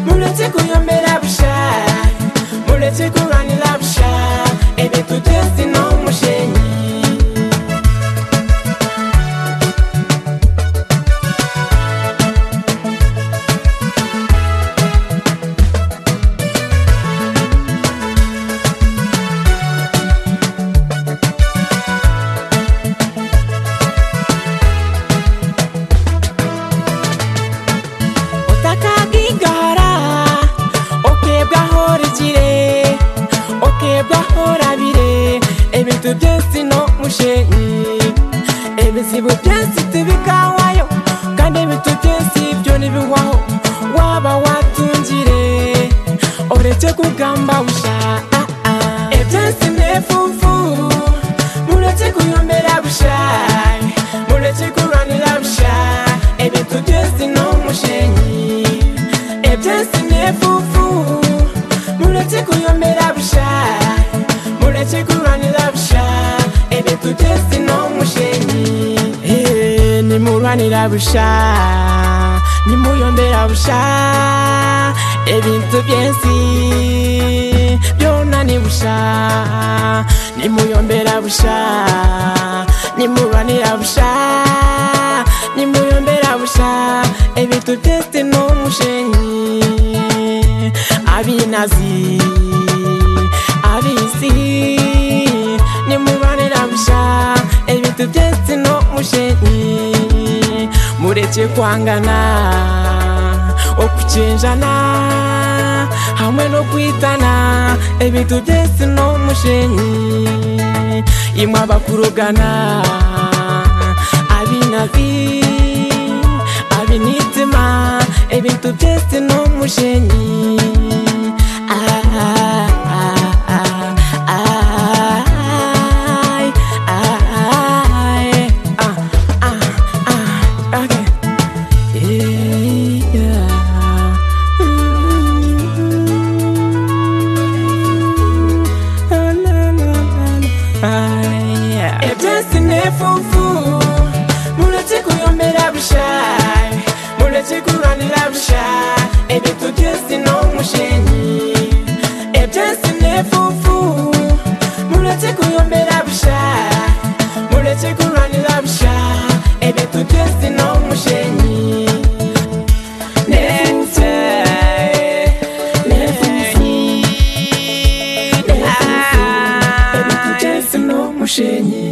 muletse kuyombera busha muletse kuganira busha ebe tutesi n'umushenyi utakagigara ukebwaho rigire ukebwaho rabire ibintu byose no mushenyi ibizibu byose tubikawayo kandi ibintu byose byo nibihwaho waba watungire uretse kugamba busha ah, ah. ibyose mwefufu muretse kuyombera busha muretse kuranira busha ibintu byose no mushenyi ibyose mwefufu muretse kuyombera busha muretse kuranira busha ibintu byose no mushenyi Eh, nimurwanira busha nimuyombera busha ibintu byinshi byona ni busha nimuyombera busha nimurwanira busha nimuyombera busha ibintu byinshi no mushenyi abinazi abisi nimubanira busha ibintu byinshi no mushenyi mureke kwangana okucenjana hamwe no kwitana ibintu byinshi no mushenyi imwe abakurugana abinazi abinitima ibintu byinshi no mushenyi ah, ah, ah, ah. Ay, ay, ah, ah, ah, okay. Yeah. Mm. Ah, la, la, la, la. Ay, yeah. Ibyatsi n'ifufu, muretse kuyombera busha, muretse kuranira busha, ibintu byose ni umushenyi. Ibyatsi n'ifufu, muretse kuyombera busha, muretse kuranira busha, ibintu byose ni umushenyi. Nente, nente, nente, ibintu byose ni umushenyi.